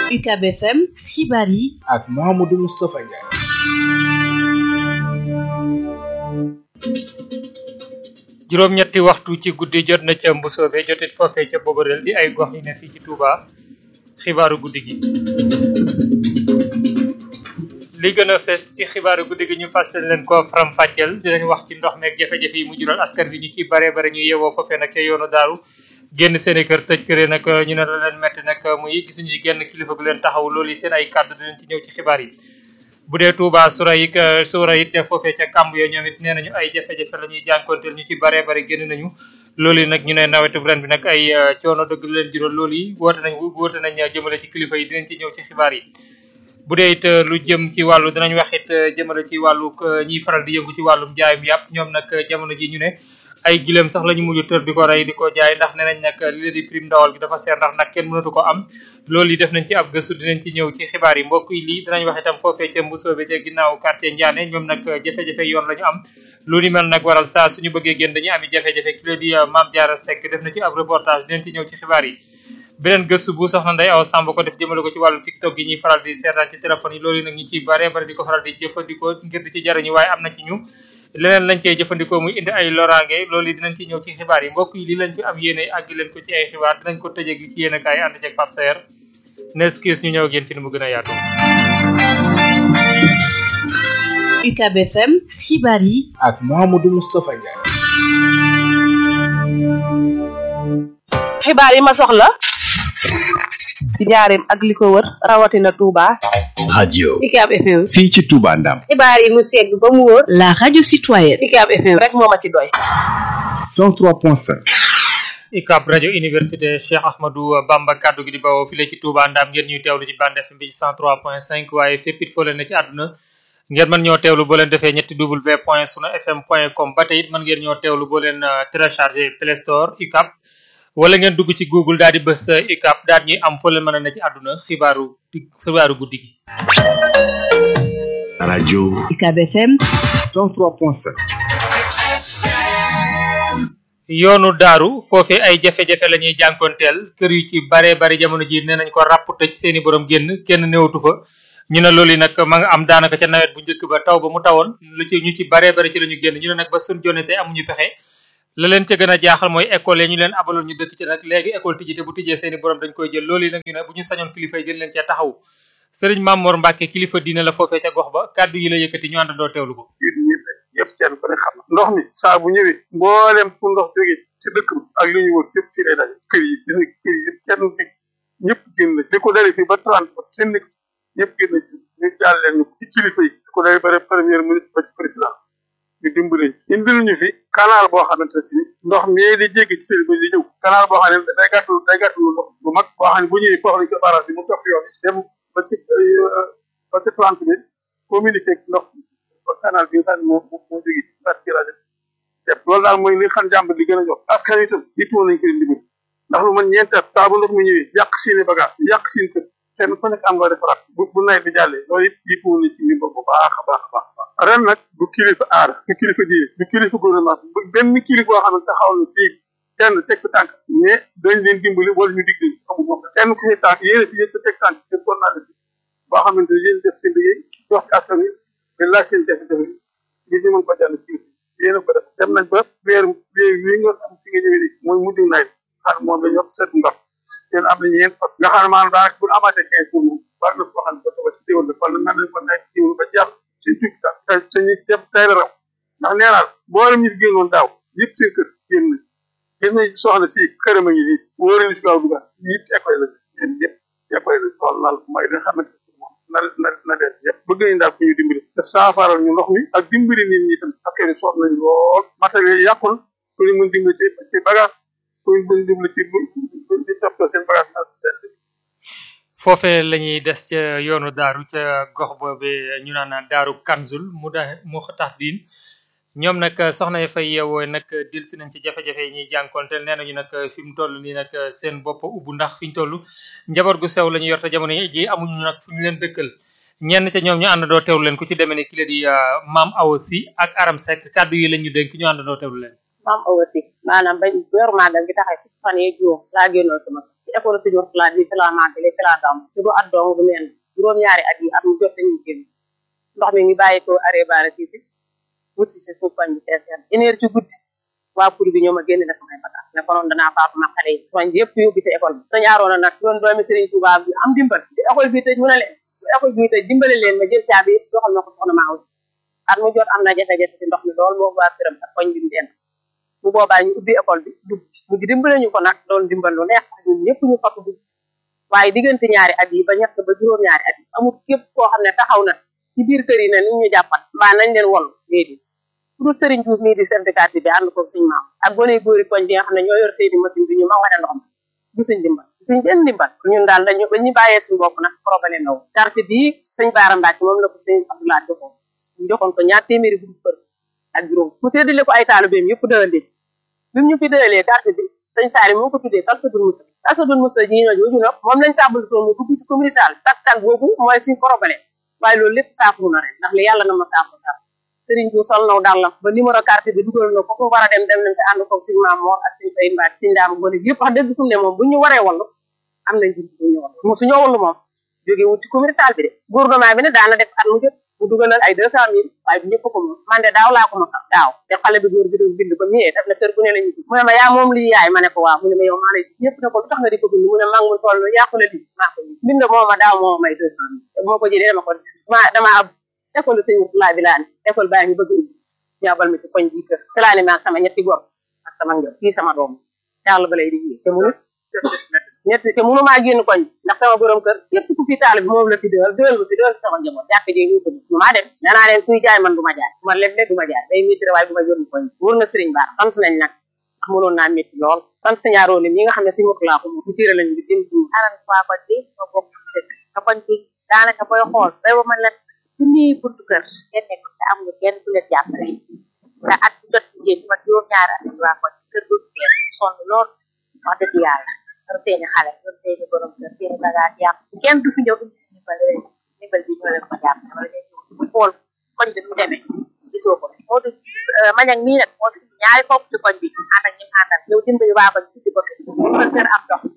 UCAB FM xibaar yi ak Mouhamadou Moustapha Ndiaye. juróom-ñetti waxtu ci guddi jot na ca mbusoobe jotit foofee ca bobareel di ay gox yi ne fii ci Touba xibaaru guddi gi li gën a fes ci xibaaru guddi gi ñu fàssal leen ko faram fàcceel dinañ wax ci ndox meeg jafe-jafe yi mu jural askan bi ñu ci bare bare ñu yewoo foofee nag ca yoonu daaru génn seen i kër tëj këree nag ñu ne la leen metti nag muy gisuñu ci genn kilifa gu leen taxaw loolu yi seen ay kàddu dinañ ci ñëw ci xibaar yi bu dee Touba sura yi sura it ca foofee ca kamb yo ñoom it nee nañu ay jafe-jafe la ñuy jànkonteel ñu ci bare bare génn nañu loolu yi nag ñu ne nawetu ren bi nag ay coono dëgg lu leen jural loolu yi woote nañ woote nañ jëmale ci kilifa yi dinañ ci ñëw ci xibaar yi bu dee it lu jëm ci wàllu dinañ wax it jëmale ci wàllu ñiy faral di yëngu ci wàllum jaayum yàpp ñoom nag jamono ji ñu ne ay gileem sax la ñu mujj tër di ko rey di ko jaay ndax nee nañ nag li di prime ndawal gi dafa seer ndax nag kenn mënatu ko am loolu yi def nañ ci ab gëstu dinañ ci ñëw ci xibaar yi mbokk yi lii dinañ wax itam foofee ca mbusoobe ca ginnaaw quartier Ndiané ñoom nag jafe-jafe yoon la ñu am lu ni mel nag waral saa suñu bëggee génn dañuy ami jafe-jafe ki la di Mame Diarra Seck def na ci ab reportage dinañ ci ñëw ci xibaar yi beneen gëstu bu soxna Ndeye Awa Samb ko def jëmale ko ci wàllu tiktok yi ñuy faral di seetaan ci téléphone yi loolu yi nag ñu ciy bare bare di ko faral di jëfandikoo ngir di ci jariñu waaye am na ci ñu leneen lañ cey jëfandikoo muy indi ay loraange loolu yi dinañ ci ñëw ci xibaar yi mbokk yi li lañ fi am yéene àgg leen ko ci ay xibaar dinañ ko tëjeeg li ci yéene kaay ànd ceeg Pape Saer nes kiis ñu ñëw ak yéen ci ni mu gën a yaatu UCAB FM xibaar yi ak Mouhamadou Moustapha Ndiaye. xibaar yi ma soxla ci njaareem ak li ko wër rawatina Touba. radio UCAB FM. fii ci Touba Ndam xibaar yi mu segg ba mu wóor. la radio citoyenne UCAB FM rek moo ma ci doy. 103.5 UCAB rajo université Cheikh Ahmadou Bamba kaddu gi di bawoo file ci Touba Ndam ngeen ñuy teewlu ci bande FM bi ci 103.5 waaye fépp it foo leen ne ci àdduna ngeen mën ñoo teewlu boo leen defee ñetti w point sunu fm point com ba tey it mën ngeen ñoo teewlu boo leen téléchargé Play Store UCAB wala ngeen dugg ci Google daal di bës UCAB daal ñuy am foo leen mën a ne ci àdduna xibaaru xibaaru guddi gi. radio UCAB FM 103.5 yoonu daaru foofee ay jafe-jafe la ñuy jànkoonteel kër yu ci bare bare jamono ji nee nañ ko ràpp tëj seeni borom génn kenn néewatu fa ñu ne loolu yi nag ma nga am daanaka ca nawet bu njëkk ba taw ba mu tawoon lu ci ñu ci bare bare ci la ñu génn ñu ne nag ba sun jonne tey amuñu pexe la leen ca gën a jaaxal mooy école yi ñu leen abaloon ñu dëkk ci nag léegi école tijji te bu tijjee seeni borom dañ koy jël loolu yi nag ñu ne bu ñu sañoon kilifa yi gën leen cee taxaw sëriñ Mamor Mbacke kilifa diine la foofee ca gox ba kàddu yi la yëkkati ñu àndandoo teewlu ko yéen ñëpp yëpp kenn ku ne xam na ndox mi saa bu ñëwee mboolem fu ndox jógee ci dëkk bi ak li ñu wër fépp fii lay daje kër yi gis nga kër yi yëpp kenn nekk ñëpp génn na li ko dalee fii ba trente ba kenn nekk ñëpp génn na ci ñu jàll leen ñu ci kilifa yi li ko dalee ba premier ministre ba ci président ñu dimbali indil ñu fi canal boo xamante ne si ndox mii di jéggi ci télé bi di ñëw canal boo xam ne day gàttal day gàttal ndox bu mag boo xam ne bu ñëwee foofu lañ ko barrage bi mu topp yoon dem ba ci ba ci plante bi communiqué ak ndox ba canal bi nga xam ne moo moo jógee ci bat ci rajo te loolu daal mooy li xam jàmb li gën a jox askan wi itam yittewoo nañ ko di dimbali ndax lu man ñeenti at saa bu ndox mi ñëwee yàq seeni bagage yàq seen kër kenn ku nekk am nga defaraat bu bu nawet bi jàllee loolu it yittewoo nañ ci ndimbal bu baax a baax a baax ren nag du kilifa aara du kilifa diine du kilifa gouvernement bu benn kilifa boo xam ne taxaw na fii kenn teg fi tànk mais dañ leen dimbali wala ñu dig leen amul moom kenn ku si tànk yéen a fi yëpp teg tànk seen kon naa def boo xamante ne yéen def seen liggéey jox ci askan wi te laaj seen jafe-jafe yi ñu mën ko jàll ci yéen a ko def dem nañ ba weer weer wi nga xam fi nga ñëwee nii mooy mujj nawet xam moom la ñu wax seet ndox yéen am nañu yéen fas nga xam ne maanaam daanaka bu ñu amaatee quinze jours moom war na koo xam ne ba toba ci déwal la wala nan lañ ko nekk déwal ba jàll seen tukki tax te te ñu dem tey la raw ndax nee naa boolem ñu génnoon daaw yëpp seen kër génn nañ gis nañ soxna si këram a ngi nii wóor nañu si gaaw dugal yëpp école la yéen yëpp école la loolu laal mooy li nga xamante ne moom na na na leen yëpp bëgg nañ daal ku ñu dimbali te saafaral ñu ndox mi ak dimbali nit ñi tam ak kër yi soxla nañ lool matériel yàqul ku ñu mën dimbali ci ci bagage ku ñu mën dimbali ci ci toppatoo seen bagage na foofee la ñuy des ca yoonu daaru ca gox boobe ñu naan daaru kanzul mu da mu tax diin ñoom nag soxna yi fay yeewoo nag dil si nañ ci jafe-jafe yi ñuy jànkonteel nee nañu nag fi mu toll nii nag seen bopp ubbu ndax fi ñu toll njaboot gu sew la ñu yor te jamono ji amuñu nag fu ñu leen dëkkal ñenn ca ñoom ñu àndandoo teewlu leen ku ci demee ni ki la di maam Awa Si ak Aram Seck kàddu yi la ñu dénk ñu àndandoo teewlu leen. maam awa si maanaam bañ weeru màggal gi taxee fukki fan yee juróom laa génnoon sama kër ci école si ñor laa bi fi laa màggale fi laa gàmm te du at dong du meen juróom-ñaari at yi at mu jot dañuy génn ndox mi ngi bàyyi ko arrêt baara si si wut si si suuf koñ bi fees yàlla une heure ci guddi waa pour bi ñoo ma génne na samay bagage ne konoon danaa faatu ma xale yi koñ bi yëpp yóbbu ci école bi sañ aaroona nag doon doomi Serigne Touba bi am dimbal di école bi tëj mu ne leen bu école bi tëj dimbale leen ma jël caabi yëpp joxal ma ko soxna maa aussi at mu jot am na jafe-jafe ci ndox mi lool moo waa këram ak koñ bi mu den bu boobaa ñu ubbi école bi dugg ci mu dimbale ñu ko nag doon dimbal lu neex sax ñun ñëpp ñu fàtt dugg ci waaye diggante ñaari at yi ba ñett ba juróom ñaari at yi amul képp koo xam ne taxaw na ci biir kër yi ne ni ñu jàppat mbaa nañ leen wol léegi ku dul Serigne Diouf mii di chef de quartier bi ànd ko suñ maam ak gone góori koñ bi nga xam ne ñoo yor seeni machine bi ñu ma wane ndox mi gisuñ dimbal gisuñ benn dimbal ñun daal dañu ba ñu bàyyee suñu bopp nag problème naw quartier bii sëñ Baara Mbacke moom la ko sëñ Abdoulaye joxoon ñu joxoon ko ñaar téeméeri bu fër ak juróom mu séddale ko ay taalibeem yëpp dëëndee bi mu ñu fi dëëlee quartier bi sëñ Saari moo ko tuddee Kalsadul Musa Kalsadul Musa ji ñoo jooju nag moom lañ tàmbali toon mu dugg ci communauté tak tak boobu mooy suñ problème waaye loolu lépp saafuru na ren ndax li yàlla na ma saafuru saaf sëriñ bu sol naw dàllam ba numéro carte bi dugal na ko ko war a dem dem nañ te ànd ko suñ maam moor ak suñ fay mbaat suñ daam gone yëpp wax dëgg fu mu ne moom bu ñu waree wallu am nañ jur bu ñu wallu mosu ñoo wallu moom jóge wut ci communauté bi de gouvernement bi ne daana def at mu jot mu dugalal ay deux cent mille waaye bu ñëpp ko moom man de daaw laa ko mosal daaw te xale bi góor bi doon bind ba mu ñëwee def na kër gu ne la ñu mu ne ma yaa moom lii yaay ma ne ko waaw mu ne ma yow maa lay ñëpp ne ko lu tax nga di ko bind mu ne maa ngi mun toll yàqu la lii maa ko bind moo ma daaw moo may deux cent mille te moo ko jëlee dama ko ma dama ab école sëñ laa bi laa ne école baa ngi bëgg ubbi ñu abal ma ci koñ bi kër te laa ne maag sama ñetti gor ak sama ngër kii sama doom yàlla ba lay di te munu ñetti te munu maa génn koñ ndax sama borom kër yëpp ku fi taal bi moom la fi dëgal dëgal ma fi dëgal sama njaboot jàkk jee ñu ko du maa dem nee naa leen kuy jaay man du ma jaay du ma leb du ma jaay day métti waaye du ma jënd koñ wóor na sëriñ Bara sant nañ nag ndax mënoon naa métti lool sant sa ñaaroo lim yi nga xam ne si mokk laa ko moom mu tiire lañ bi dem si anan waa koñ bi ma bokk dëkk te koñ bi daanaka booy xool bay ba man la junniy buntu kër kenn nekk te amul kenn ku leen jàppale te at bu jot jigéen ma juróom ñaari at waa koñ kër gu benn sonn lool wax dëgg yàlla yor seeni xale yor seeni borom kër seeni bagage yàq kenn du fi ñëw indi ndimbal leen ndimbal bi ñoo leen ko jàpp wala leen bu xool koñ bi nu demee gisoo ko moo du mañag mii nag moo du ñaari foofu ci koñ bi ànd ak ñim àndal ñëw dimbali waa koñ tuddi ko kër kër am ndox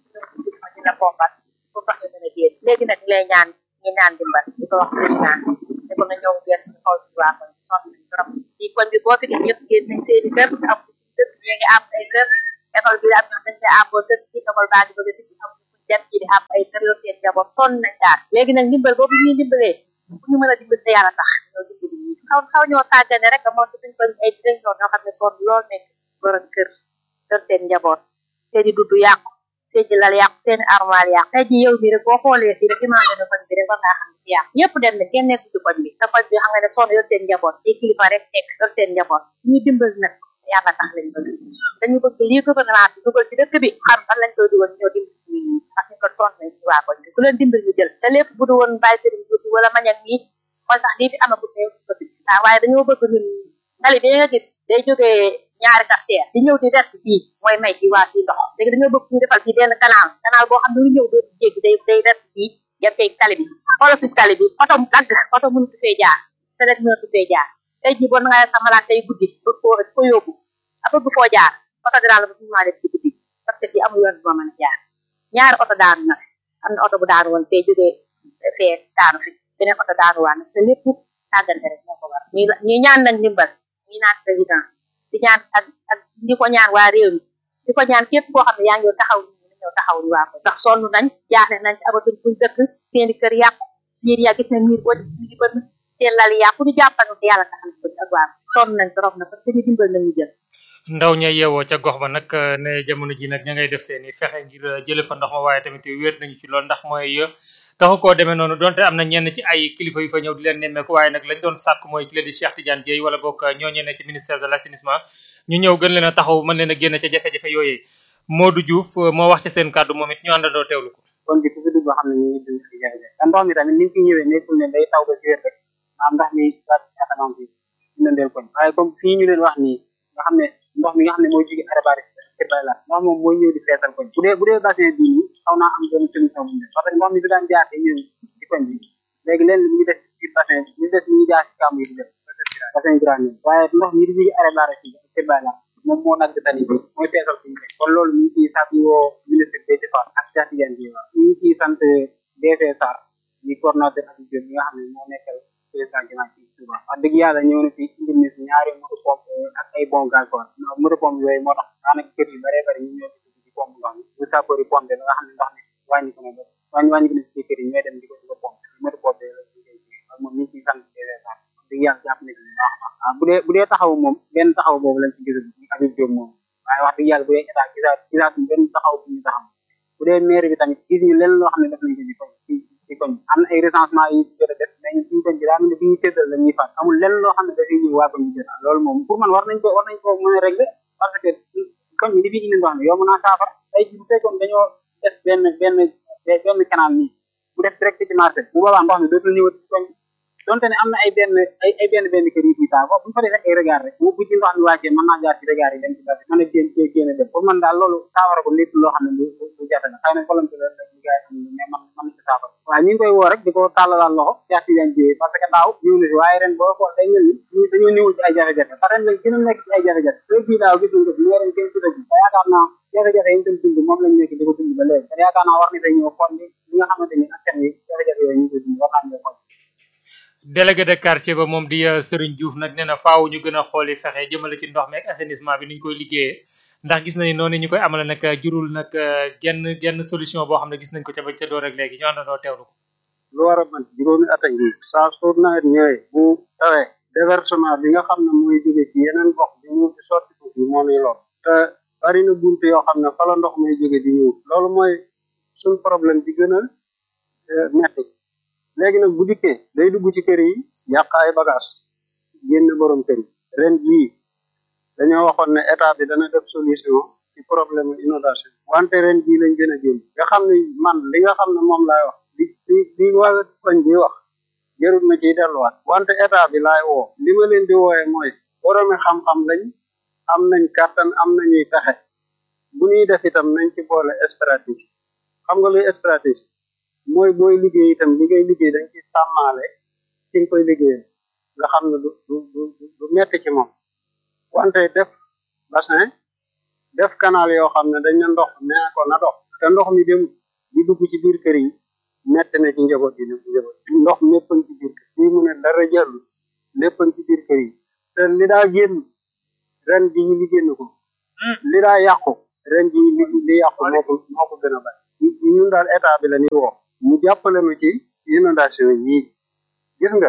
ma dina pompal pour ndox yi mën a génn léegi nag lay ñaan ñi naan dimbal di ko wax président ne ko na ñëw gees ñu xool ci waa koñ bi sonn nañ trop ci koñ bi boo fi gis ñëpp génn nañ seeni kër am dëkk ñu ngi am ay kër école bi am ñoom dañ koy àbboo dëkk ci école baa ngi bëgg a tijji am dem ci di am ay kër yoo seen njaboot sonn nañ daal léegi nag ndimbal boobu ñuy dimbalee bu ñu mën a dimbal te yàlla tax ñoo dimbali ñi xaw xaw ñoo tàggane rek moo ci suñ koñ ay dinañ ñoo ñoo xam ne sonn lool nekk borom kër kër seen njaboot seeni dudd yàqu seeni lal yàqu seeni armoire yàqu tey ji yow mi rek boo xoolee fii rek imagé na koñ bi rek war ngaa xam ne fi yàqu ñëpp dem na kenn nekku ci koñ bi te koñ bi xam nga ne sonn yor seen njaboot ay kilifa rek nekk yor seen njaboot ñu dimbal nag yàlla tax lañ bëgg dañu bëgg lii gouvernement bi dugal ci dëkk bi xam fan lañ koy dugal ñoo dimbali ci nit ñi parce que kon sonn nañ ci waa koñ bi ku leen dimbal ñu jël te lépp bu du woon bàyyi sëriñ Diouf wala mañak mii kon sax lii fi amagut ne ko fi gis waaye dañoo bëgg ñun tali bi nga gis day jógee ñaari quartier di ñëw di vert fii mooy may ci waa fii ndox léegi dañoo bëgg ñu defal fii benn canal canal boo xam ne lu ñëw dootu jéggi day day vert fii yem fee tali bi xoolal suñ tali bi oto mu dagg oto mënut fee jaar te rek mënut fee jaar tey jii boo nga sa malaat day guddi bëgg koo ko yóbbu a bëgg foo jaar oto dinaa la ba fu maa def ci guddi parce que fii amul yoon bu ma mën a jaar ñaari oto daanu na am na oto bu daanu woon fee jógee fee daanu fi beneen oto daanu waa nag te lépp tàggante rek moo ko war ñi ñi ñaan nag ndimbal ñi naan président di ñaan ak ak di ko ñaan waa réew mi di ko ñaan képp koo xam ne yaa ngi taxaw ñu ñëw taxaw ñu waa ko ndax sonn nañ jaaxle nañ ci abatuñ fuñ dëkk seeni kër yàqu miir yaa gis na miir boo mi ngi bënn seen lal yàqu ñu jàppal te yàlla tax na ko ak waa sonn nañ trop na parce que ñu dimbal nañ ñu jël ndaw ña yeewoo ca gox ba nag ne jamono ji nag ña ngay def seeni fexe ngir jële fa ndox ma waaye tamit wéet nañu ci lool ndax mooy taxu koo demee noonu donte am na ñenn ci ay kilifa yu fa ñëw di leen nemmeeku waaye nag lañ doon sàkk mooy ki leen di Cheikh Tidiane Dieye wala boog ñooñu ne ci ministère de l'assainissement ñu ñëw gën leen a taxaw mën leen a génn ca jafe-jafe yooyee Modou Diouf moo wax ca seen kàddu moom it ñu àndandoo teewlu ko kon bi ku fi dugg xam ne ñu ngi dund ci jafe-jafe te ndox mi tamit ni mu fi ñëwee nekkul ne day taw ba si wér rek maam ndax mi wàcc si asamaan si ñu leen koñ waaye comme fii ñu leen wax nii nga xam ne ndox mi nga xam ne mooy jóge arabari ci kër bay la ndox moom mooy ñëw di feesal koñ bu dee bu dee bassin bii nii xaw naa am benn solution bu ñu def parce que ndox mi bi daan jaar te ñëw ci koñ bi léegi leen mi ngi des ci bassin mi ngi des mi ngi jaar ci kàmb yi di def bassin grand waaye ndox mi di jóge arabari ci kër bay la moom moo nag tali bi mooy feesal suñu rek kon loolu ñu ngi ciy sant woo ministre Déthié Fall ak Cheikh Tidiane Dièye ñu ngi ciy sant DC Sarr di coordonnateur ak bi nga xam ne moo nekkal président Diomaye fii Touba wax dëgg yàlla ñëw na fi indil na fi ñaari moto pompe ak ay bon gasoil moto pompe yooyu moo tax daanaka kër yi bare bare ñu ñoo gis di pompe ndox mi bu sapeur yi pompe ba nga xam ne ndox mi wàññi ko na ba wàññi wàññi ko na ci kër yi ñooy dem di ko di ko pompe moto pompe la ñu koy jiyee ak moom ñu ngi ciy sant DC Sarr wax dëgg yàlla jàpp na ci bu baax a baax bu dee bu dee taxaw moom benn taxaw boobu lañ ci gisul ci Habib Diop moom waaye wax dëgg yàlla bu dee état gisaat gisaat benn taxaw bu ñu taxaw bu dee maire bi tamit gis ñu lenn loo xam ne def nañ ko ci koñ ci ci koñ am na ay recensement yi jot a def mais ñun suñu koñ bi daa mel ne bi ñu séddal la ñuy fat amul lenn loo xam ne dafay ñëw waa koñ bi jot loolu moom pour man war nañ ko war nañ ko mën a régler parce que koñ bi li fi indi ndox mi yomb naa saafara tey bu fekkoon dañoo def benn benn benn canal nii bu def direct ci marché bu boobaa ndox mi dootul ñëwat ci koñ donte ne am na ay benn ay ay benn benn kër yi fii taa bu ñu fa defee ay regard rek bu bu ci ndox mi wàccee mën naa jaar ci regard yi dem ci basi mën a génn cee génn dem pour man daal loolu saafara ko lépp loo xam ne lu lu jafe la xëy na volonté la rek liggéey xam ne mais man mën na ci saafara waaye ñu ngi koy woo rek di ko tàllalaal loxo Cheikh Tidiane Dièye parce que daaw ñëw na fi waaye ren boo xool day mel ni dañoo ñëwul ci ay jafe-jafe te ren lañ gën a nekk ci ay jafe-jafe heure bii daaw gis nañ ko fi mais ren kenn gisagu te yaakaar naa jafe-jafe yi ñu doon dund moom lañ nekk di ko dund ba léegi te yaakaar naa war na fay ñëw xool ni li nga xamante ni askan wi jafe-jafe yooyu ñu ngi koy dund war naa ñëw xool délégué de quartier ba moom di Serigne Diouf nag nee na faaw ñu gën a xooli fexe jëmale ci ndox mi ak assainissement bi ni ñu koy liggéeyee ndax gis nañu noonu ñu koy amale nag jurul nag genn genn solution boo xam ne gis nañ ko ca ba ca door rek léegi ñu àndandoo teewlu ko. lu war a mën juróomi at ak nii saa su nawet ñëwee bu tawee déversement bi nga xam ne mooy jóge ci yeneen gox bi ñu ci sotti ko fi moo nuy lor te bari na buntu yoo xam ne fa la ndox muy jóge di ñëw loolu mooy suñ problème bi gën a metti léegi nag bu dikkee day dugg ci kër yi yàq ay bagage génn borom kër yi ren jii dañoo waxoon ne état bi dana def solution ci problème inondation wante ren jii lañ gën a génn nga xam ne man li nga xam ne moom laay wax li li li waa koñ bi wax jarul ma ciy delluwaat wante état bi laay woo li ma leen di wooye mooy boromi xam-xam lañ am nañ kàttan am nañuy pexe bu ñuy def itam nañ ci boole stratégie xam nga luy stratégie mooy booy liggéey itam li ngay liggéey dañ ci sàmmaale ci nga koy liggéeyal nga xam ne du du du du metti ci moom wante def bassin def canal yoo xam ne dañ na ndox nee ko na dox te ndox mi dem di dugg ci biir kër yi metti na ci njaboot yi njaboot ndox lépp a ngi ci biir kër yi mu ne dara jàllu lépp a ngi ci biir kër yi te li daa génn ren ji li génn ko li daa yàqu ren ji li li yàqu moo ko moo ko gën a bari ñun daal état bi la ñuy woo mu jàppale nu ci inondation yi gis nga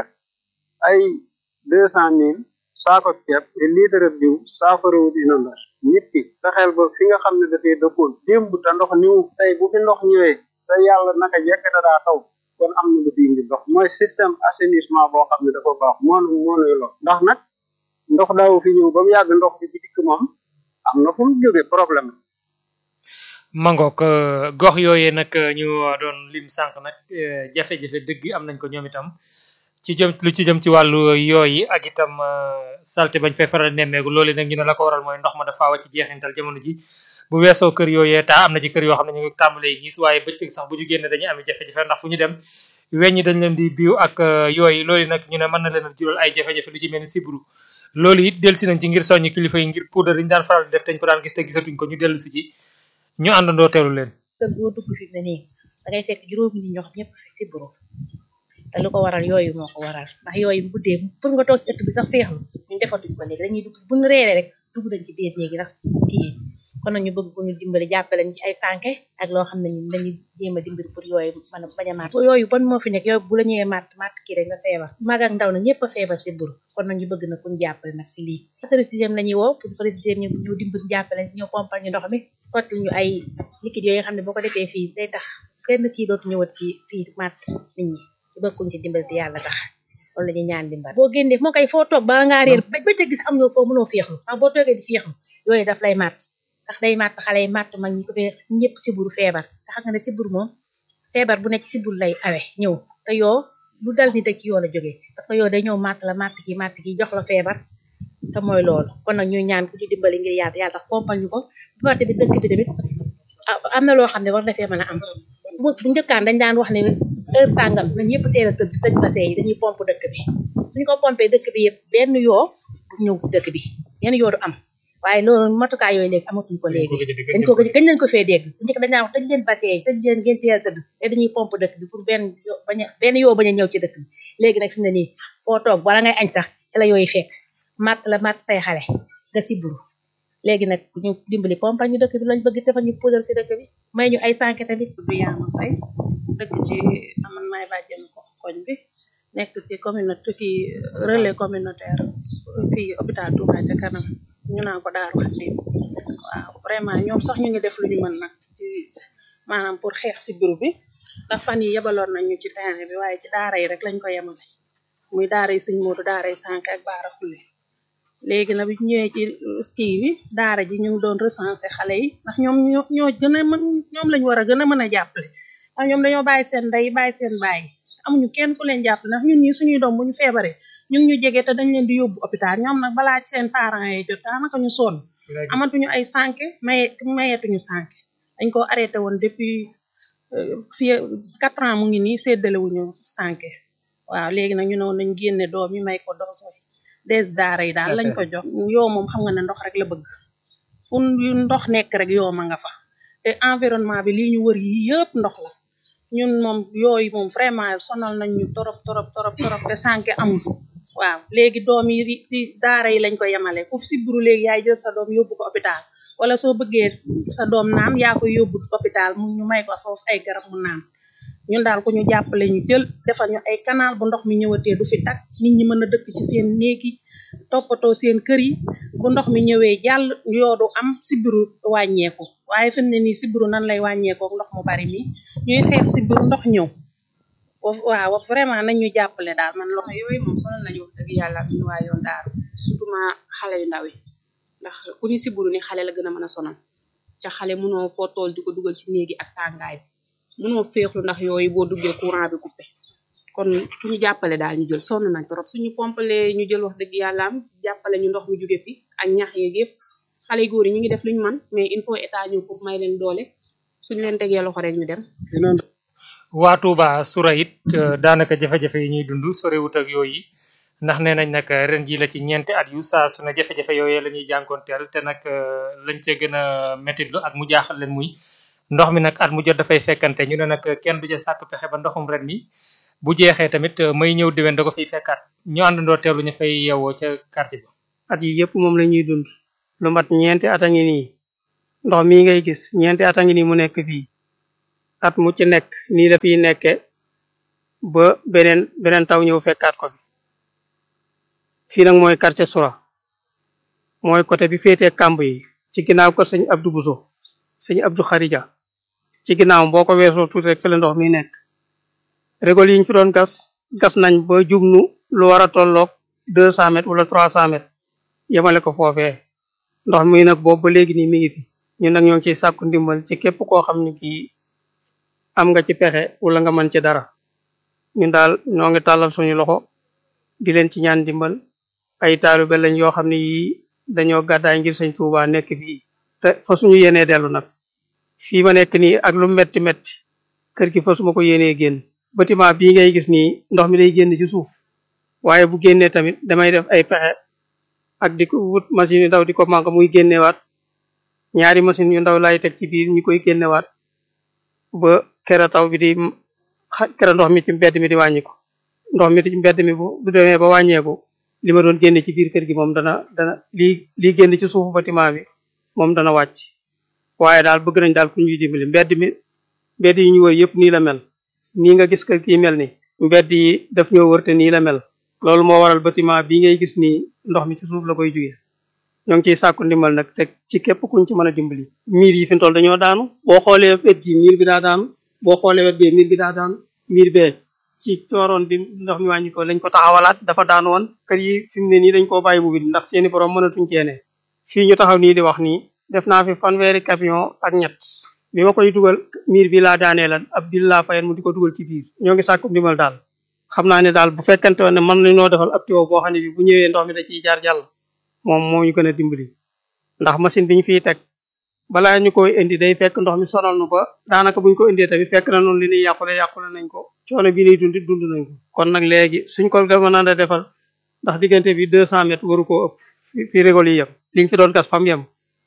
ay deux cent mille saako ceeb te litre diw saafarawut inondation nit ki fexeel ba fi nga xam ne dafay dëkkoon démb te ndox niw tey bu fi ndox ñëwee te yàlla naka jekk da daa taw kon am na lu fi indi ndox mooy système assainissement boo xam ne dafa baax moonu moonuy lo ndax nag ndox daaw fi ñëw ba mu yàgg ndox fi ci dikk moom am na fu mu jóge problème mangook gox yooyee nag ñu doon lim sànq nag jafe-jafe dëgg am nañ ko ñoom itam ci jëm lu ci jëm ci wàllu yooyu ak itam salte bañ fay faral nemmeeku loolu nag ñu ne la ko waral mooy ndox ma dafa wa ci jeexintal jamono ji bu weesoo kër yooyee taa am na ci kër yoo xam ne ñu ngi tàmbalee gis waaye bëccëg sax bu ñu génne dañuy am jafe-jafe ndax fu ñu dem weñ ñi dañ leen di biiw ak yooyu loolu nag ñu ne mën na leen a jural ay jafe-jafe lu ci mel ni sibru loolu it dellu si nañ ci ngir soññ kilifa yi ngir poudre yi ñu daan faral di def dañ ko daan gis te gisatuñ ko ñu dellu si ci ñu àndandoo teelu leen kër goo dugg fi mu ne nii da ngay fekk juróomi nit ñoo xam ñëpp fi sibru te lu ko waral yooyu moo ko waral ndax yooyu bu guddee pour nga toog ci ëtt bi sax feexlu ñun defatuñ ko léegi dañuy dugg bu ñu reeree rek dugg nañ ci biir néegi ndax kii kon nag ñu bëgg ko ñu dimbali jàppale ñu ci ay sànke ak loo xam ne ñun dañuy jéem a dimbali pour yooyu mën a bañ a màtt yooyu ban moo fi nekk yooyu bu la ñëwee màtt màtt kii rek nga feebar mag ak ndaw nag ñëpp a feebar si buru kon nag ñu bëgg na kuñ jàppale nag ci lii service d'hygiène la ñuy woo pour service d'hygiène ñu ñu dimbali jàppale ñëw pompal ñu ndox mi sotti ñu ay liquide yooyu nga xam ne boo ko defee fii day tax kenn kii dootu ñëwat ci fii màtt nit ñi ci bëgguñ ci dimbali te yàlla tax loolu la ñuy ñaan dimbal boo génnee moo koy foo toog ba ngaa réer ba ca gis am ñoo foo mënoo féexlu ndax boo toogee di féexlu yooyu daf lay màtt ndax day màtt xale yi màtt mag ñi ko fee ñëpp siburu feebar te xam nga ne siburu moom feebar bu nekk siburu lay awe ñëw te yoo lu dal nit ak yoo la jógee parce que yoo day ñëw màtt la màtt ki màtt ki jox la feebar te mooy loolu kon nag ñuy ñaan ku ci dimbali ngir yàlla yàlla tax pompal ñu ko bu parte bi dëkk bi tamit am na loo xam ne war na fee mën a am bu njëkkaan dañ daan wax ne heure sàngam nañ yëpp teel a tëdd tëj bassin yi dañuy pompe dëkk bi suñu ko pompé dëkk bi yëpp benn yoo du ñëw dëkk bi benn yoo du am waaye loolu matukaay yooyu léegi amatuñ ko léegi dañ ko gëj kañ lañ ko fee dégg bu njëkk dañ naan wax tëj leen bassin tëj leen ngeen teel a tëdd te dañuy pompe dëkk bi pour benn bañ a benn yoo bañ a ñëw ci dëkk bi léegi nag fi mu ne nii foo toog bala ngay añ sax ci la yooyu fekk matt la matt say xale nga siburu léegi nag ñu dimbali pompal ñu dëkk bi lañ bëgg defal ñu puudar si dëkk bi may ñu ay sànke tamit du yaama fay dëkk ci aman maay bàjjenu ko koñ bi nekk ci communauté kii relais communautaire fii hôpital Touba ca kanam ñu naan ko daar wax ni waaw vraiment ñoom sax ñu ngi def lu ñu mën nag ci maanaam pour xeex si biir bi ndax fan yi yebaloon nañ ñu ci terrain bi waaye ci daara yi rek lañ ko yemale muy daara yi suñ moodu daara yi sànke ak baara xulle léegi nag bi ñëwee ci kii bi daara ji ñu ngi doon recenser xale yi ndax ñoom ñoo ñoo gën a mën ñoom lañ war a gën a mën a jàppale ndax ñoom dañoo bàyyi seen ndey bàyyi seen baay amuñu kenn ku leen jàppale ndax ñun ñi suñuy doom bu ñu feebaree ñu ngi ñu jege te dañ leen di yóbbu hôpital ñoom nag balaa ci seen parents yi jot daanaka ñu sonn amatuñu ay sànke maye mayetuñu sànke dañ ko arrêté woon depuis fii quatre ans mu ngi nii séddalewuñu sànke waaw léegi nag ñu ne woon nañ génne doom yi may ko doom des daara yi daal lañ ko jox yoo moom xam nga ne ndox rek la bëgg fu yu ndox nekk rek yoo ma nga fa te environnement bi lii ñu wër yi yëpp ndox la ñun moom yooyu moom vraiment sonal nañ ñu torop torop torop torop te sànke amul waaw léegi doom yi ci daara yi lañ ko yemale ku si buru léegi yaay jël sa doom yóbbu ko hôpital wala soo bëggee sa doom naan yaa koy yóbbu hôpital mu ñu may ko foofu ay garab mu naan ñun daal ku ñu jàppale ñu jël defal ñu ay canal bu ndox mi ñëwatee du fi tak nit ñi mën a dëkk ci seen néegi toppatoo seen kër yi bu ndox mi ñëwee jàll yoodu am sibiru wàññeeku waaye fi mu ne nii sibiru nan lay wàññeekoo ndox mu bari mi ñuy xeex sibiru ndox ñëw waaw vraiment nañ ñu jàppale daal man loxo yooyu moom sonal nañu wax dëgg yàlla ñu waa yoon daaru surtout ma xale yu ndaw yi ndax ku ñu sibiru ni xale la gën a mën a sonal ca xale mënoo foo tool di ko dugal ci néegi ak tàngaay bi mënoo féexlu ndax yooyu boo duggee courant bi coupé kon fu ñu jàppale daal ñu jël sonn nañ trop suñu pompale ñu jël wax dëgg yàlla am jàppale ñu ndox mi jóge fi ak ñax yeeg yëpp xale yu góor yi ñu ngi def luñu man mais il faut état ñëw foofu may leen doole suñu leen tegee loxo rek ñu dem waa Touba sura it daanaka jafe-jafe yi ñuy dund sorewut ak yooyu ndax nee nañ nag ren ji la ci ñeenti at yu saa su ne jafe-jafe yooyu la ñuy jànkoonteel te nag lañ cee gën a méttitlu ak mu jaaxal leen muy ndox mi nag at mu jot dafay fekkante ñu ne nag kenn du ca sàkk pexe ba ndoxum ren mi bu jeexee tamit may ñëw diwen da ko fiy fekkaat ñu àndandoo teelu ñu fay yeewoo ca quartier ba at yi yëpp moom la ñuy dund lu mat ñeenti at a ngi nii ndox mii ngay gis ñeenti at a ngi nii mu nekk fii at mu ci nekk nii la fiy nekke ba beneen beneen taw ñëw fekkaat ko fi fii nag mooy quartier Soura mooy côté bi féetee kàmb yi ci ginnaaw kër sëñ Abdou Bousso sëñ Abdou Kharija ci ginnaaw boo ko weesoo tuuti rek fi la ndox mi nekk régol yi ñu fi doon gas gas nañ ba jubnu lu war a tolloog deux cent mètres wala trois cent mètres yemale ko foofee ndox mi nag boobu ba léegi nii mi ngi fi ñun nag ñoo ngi ciy sàkku ndimbal ci képp koo xam ne kii am nga ci pexe wala nga mën ci dara ñun daal ñoo ngi tàllal suñu loxo di leen ci ñaan ndimbal ay taalibe lañ yoo xam ne yii dañoo gàddaay ngir sëñ Tuuba nekk fii te fa suñu yéenee dellu nag fii ma nekk nii ak lu metti metti kër gi fa suma ko yéenee génn bâtiment bii ngay gis nii ndox mi day génn ci suuf waaye bu génnee tamit damay def ay pexe ak di ko wut machine yu ndaw di ko manque muy génnewaat ñaari machine yu ndaw lay teg ci biir ñu koy génnewaat ba kera taw bi di kera ndox mi ci mbedd mi di wàññiku ndox mi ci mbedd mi bu du demee ba wàññeeku li ma doon génne ci biir kër gi moom dana dana lii lii génn ci suufu bâtiment bi moom dana wàcc waaye daal bëgg nañ daal ku ñuy dimbali mbedd mi mbedd yi ñu wër yëpp nii la mel nii nga gis kër kii mel ni mbedd yi daf ñoo wër te nii la mel loolu moo waral bâtiment bii ngay gis nii ndox mi ci suuf la koy jugee ñoo ngi ciy sàkku ndimbal nag te ci képp kuñ ci mën a dimbali miir yi fi toll dañoo daanu boo xoolee wet gi miir bi daa daanu boo xoolee wet bee miir bi daa daanu miir bee ci tooroon bi ndox mi wàññi ko lañ ko taxawalaat dafa daanu woon kër yi fi mu ne nii dañ koo bàyyi bu bi ndax seeni borom mënatuñ ceene fii ñu taxaw nii di wax nii def naa fi fanweeri camion ak ñett bi ma koy dugal miir bi laa daanee lan ab bil laa fayen mu di ko dugal ci biir ñoo ngi sàkku ndimbal daal xam naa ne daal bu fekkente woon ne mën nañoo defal ab tuyau boo xam ne bi bu ñëwee ndox mi da ciy jaar jàll moom moo ñu gën a dimbali ndax machine bi ñu fiy teg balaa ñu koy indi day fekk ndox mi sonal nu ba daanaka buñ ko indee tamit fekk na noonu li ñuy yàqule yàqule nañ ko coono bi ñuy dund dund nañ ko kon nag léegi suñ ko mën a defal ndax diggante bi deux cent mètres waru koo ëpp fi fi rigol yi yem li nga fi doon gas fam yem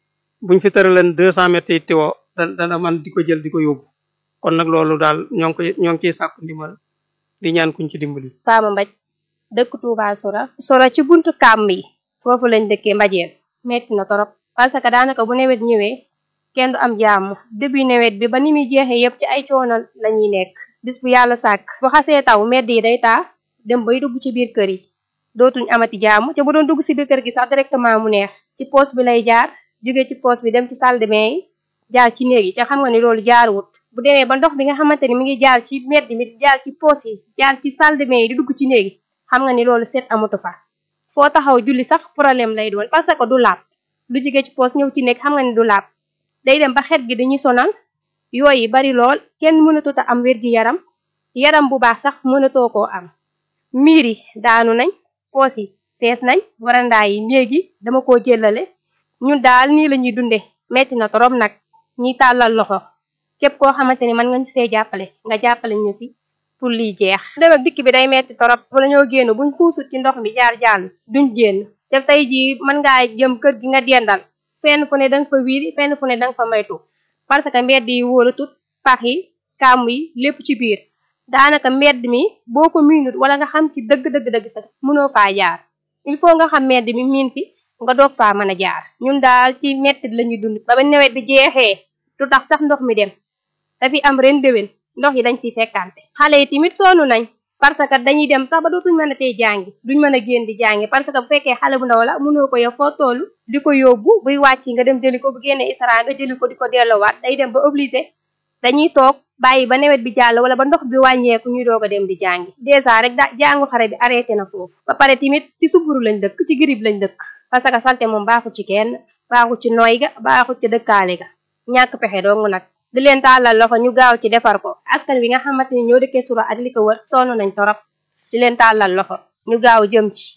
buñ fi tëraleen deux cent mètres yi tiwo dana dana man di ko jël di ko yóbbu kon nag loolu daal ñoo ngi koy ñoo ngi ciy sàkku ndimbal di ñaan kuñ ci dimbali Fama Mbaj dëkk Touba Sora Sora ci buntu kàmm yi foofu lañ dëkkee mbajeel metti na torop parce que daanaka bu nawet ñëwee kenn du am jàmm début nawet bi ba ni muy jeexee yëpp ci ay coono la ñuy nekk bis bu yàlla sàkk bu xasee taw mbedd yi day taa dem bay dugg ci biir kër yi dootuñ amati jàmm te bu doon dugg si biir kër gi sax directement mu neex ci poos bi lay jaar jóge ci poos bi dem ci salle de bain yi jaar ci néeg yi te xam nga ni loolu jaaruwut bu demee ba ndox bi nga xamante ni mi ngi jaar ci mbedd mi jaar ci poos yi jaar ci salle de bain yi di dugg ci néeg yi xam nga ni loolu seet amatu fa foo taxaw julli sax problème lay doon parce que du laab lu jóge ci poos ñëw ci néeg xam nga ni du laab day dem ba xet gi dañuy sonal yooyu bari lool kenn mënatut a am wér gi yaram yaram bu baax sax mënatoo koo am miir yi daanu nañ poos yi fees nañ warandaa yi néegi dama koo jëlale ñun daal nii la ñuy dunde metti na torop nag ñiy tàllal loxo képp koo xamante ni mën nga ñu see jàppale nga jàppale ñu si pour lii jeex dem ak dikk bi day metti torop wala ñoo génn buñ xuusut ci ndox mi jaar jàll duñ génn te tey jii mën ngaa jëm kër gi nga dendal fenn fu ne danga fa wiiri fenn fu ne danga fa maytu parce que mbedd yi wóoratut pax yi kàmm yi lépp ci biir daanaka mbedd mi boo ko miinut wala nga xam ci dëgg dëgg dëgg sax mënoo faa jaar il faut nga xam mbedd mi miin fi nga doog faa mën a jaar ñun daal ci mettit la ñuy dund ba ba nawet bi jeexee du tax sax ndox mi dem dafi am ren déwén ndox yi dañ fiy fekkante xale yi tamit sonn nañ parce que dañuy dem sax ba dootuñ mën a tey jàngi duñ mën a génn di jàngi parce que bu fekkee xale bu ndaw la mënoo ko yow foo toll di ko yóbbu buy wàcc nga dem jëli ko bu génnee isara nga jëli ko di ko delloowaat day dem ba obligé dañuy toog bàyyi ba nawet bi jàll wala ba ndox bi wàññeeku ñuy doog a dem di jàngi dèjà rek da jàngu xare bi arrêté na foofu ba pare tamit ci suburu lañ dëkk ci girib lañ dëkk parce que salte moom baaxul ci kenn baaxul ci nooy ga baaxul ci dëkkaale ga ñàkk pexe dong nag di leen tàllal loxo ñu gaaw ci defar ko askan wi nga xamante ni ñoo dëkkee sura ak li ko wër sonn nañ torop di leen tàllal loxo ñu gaaw jëm ci